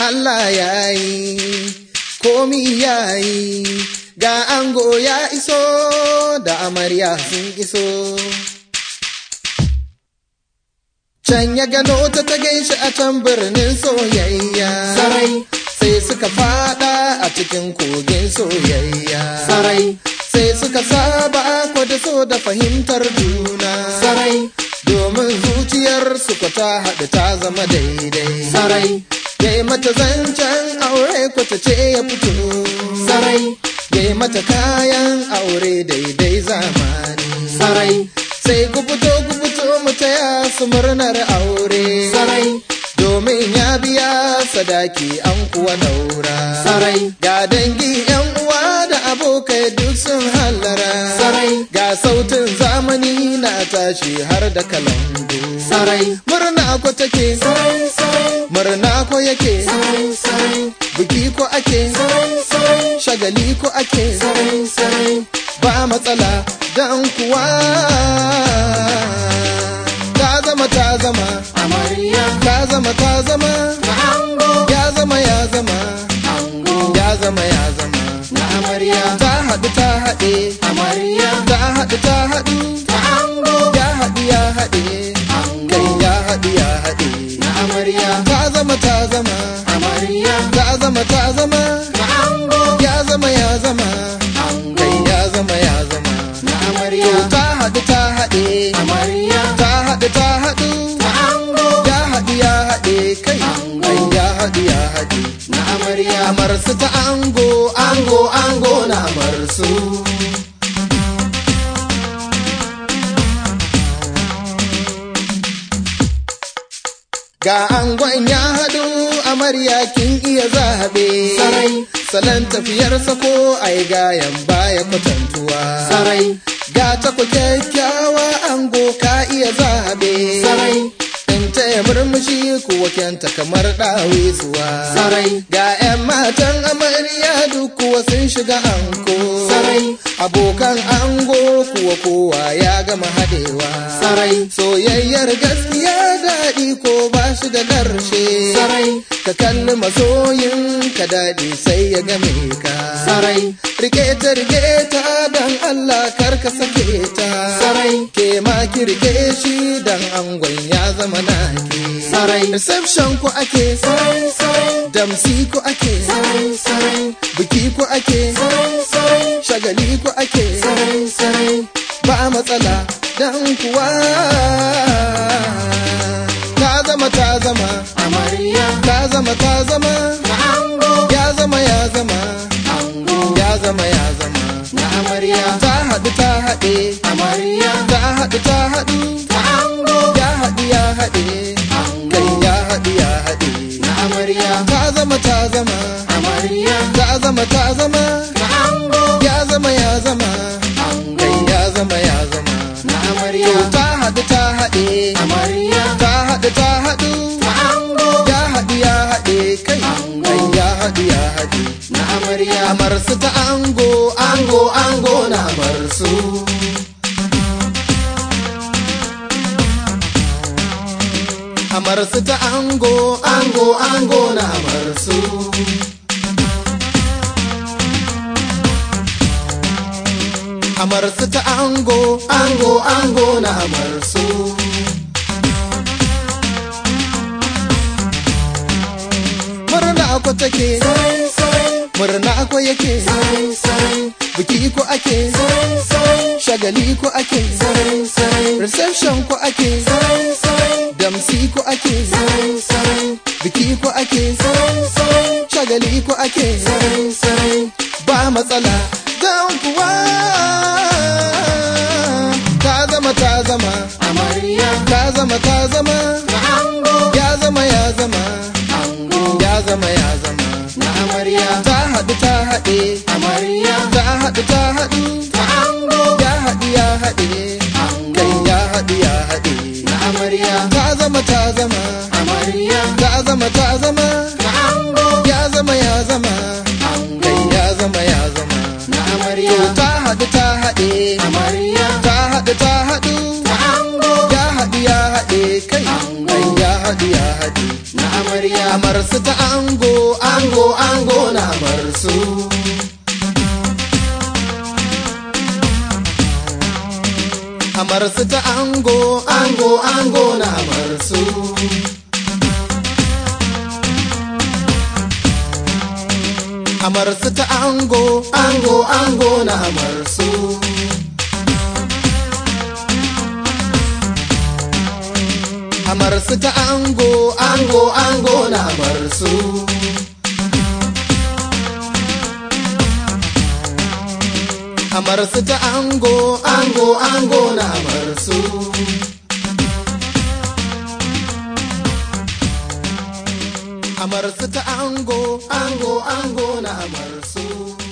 Allah ya yi, komi ya yi, ga ango ya iso da amarya sun iso. Can ya gano ta ta gaishe a can birnin soyayya. Sarai. Sai suka fada a cikin kogin soyayya. Sarai. Sai suka saba ko da so da fahimtar juna. Sarai. Domin zuciyar su ko ta haɗu ta zama daidai. Sarai. Yai mata zancen aure ko ta ce ya fito. Sarai. Yai mata kayan aure daidai zamani. Sarai. Sai ku fito ku fito mu taya su murnar aure. Sarai. Domin ya biya sadaki an kuwa daura. Sarai. Ga dangi yan uwa da abokai duk sun hallara. Sarai. Ga sautin zamani na tashi har da kalangu. Sarai. Murna ko take. Sarai. Sarai. Murna ko yake. Sarai. Sarai. Biki ko ake. Sarai. Sarai. Shagali ko ake. Sarai. Sarai. Ba matsala dan kuwa. Ta zama ta zama. Amarya. Ta zama ta zama. Na ango. Ya zama ya zama. Ango. Ya zama ya zama. Na amarya. Ta haɗu ta haɗe. Amarya. Ta haɗu ta haɗu. Na ango. Ya haɗu ya haɗe. Ango. Kai ya haɗu ya haɗe. Na amarya. Ta zama ta zama. Amarya. Ta zama ta zama. Na ango. Ya zama ya zama. Ango. Kai ya zama ya zama. Na To amarya. ta haɗu ta haɗe. Amarya. Ta haɗu ta haɗu. Na ango. Ya haɗu ya haɗe. Kai. Kai ya haɗu ya haɗe. Na amarya. Amarsu ta ango, ango, ango na amarsu. Ga angon ya haɗu, amarya kin iya zaɓe. Sarai. Salon tafiyarsa ko ai gayan baya kwatantuwa. Sarai. Ga ta ku kyakkyawa ango ka iya zaɓe. Sarai. In ta yi murmushi kuwa kyanta kamar ɗawisuwa. Sarai. Ga 'yan matan amarya duk kuwa sun shiga anko. Sarai. Abokan ango kuwa kowa ya gama haɗewa. Sarai. Soyayyar gaskiya daɗi ko ba shi da ƙarshe. Sarai. Ka kalli masoyin ka daɗi sai ya game ka. Sarai. Rike ta rike ta dan Allah kar ka sake ta. Sarai. Ke ma ki rike shi dan angon ya zama naki. Sarai. Reception ko ake. Sarai. Sarai. Damsi ko ake. Sarai. Sarai. Biki ko ake. Sarai. Sarai. Shagali ko ake. Sarai. Sarai. Ba matsala dan kuwa. Ta zama ta zama. Amarya. Ta zama ta zama. Na ango. Ya zama ya zama. Ango. Ya zama ya zama. Na amarya. Ta haɗu ta haɗe. Amarya. Ta haɗu ta haɗu. Na ango. Ya haɗu ya haɗe. Ango. Kai ya haɗu ya haɗe. Na amarya. Ta zama ta zama. Amarya. Ta zama ta zama. Na ango. Ya zama ya zama. Ango. Kai ya zama ya zama. Na To amarya. ta haɗu ta haɗe. Amarya. Ta haɗu ta haɗu. Na ango. Ya haɗu ya haɗe. Kai. Kai ya haɗu ya haɗe. Na amarya. Amarsu ta ango, ango, ango na amarsu. Amarsu ta ango, ango, ango na amarsu. Amarsu ta ango, ango, ango na amarsu. Murna ko take, Sarai. Sarai. murna ko yake. Sarai. Sarai. Biki ko ake, Sarai. Sarai. shagali ko ake, Sarai. Sarai. reception ko ake, Sarai. Sarai. damsi ko ake, Sarai. Sarai. biki ko ake, Sarai. Sarai. shagali ko ake, Sarai. Sarai. ba matsala don kuwa ta zama ta zama, Amarya. ta zama ta zama, Na ango. ya zama ya zama, Ango. ya zama ya zama, Na amarya. ta haɗu ta haɗe, Amarya. ta haɗu ta haɗu, Na ango. ya haɗu ya haɗe, Ango. kai ya haɗu ya haɗe. Na amarya. ta zama ta zama Amarya. ta zama ta zama Na ango. ya zama ya zama Ango. kai ya zama ya zama Na to amarya. ta haɗu ta haɗe Amarya. ta haɗu ta haɗu Na ango. ya haɗu ya haɗe kai Ango. kai ya haɗu ya haɗe Na amarya. amarya amarsu ta ango ango ango na amarsu amarsu ta ango ango ango na amarsu amarsu ta ango ango ango na amarsu amarsu ta ango ango ango na amarsu amarsu ta ango ango ango na amarsu amarsu ta ango ango ango na amarsu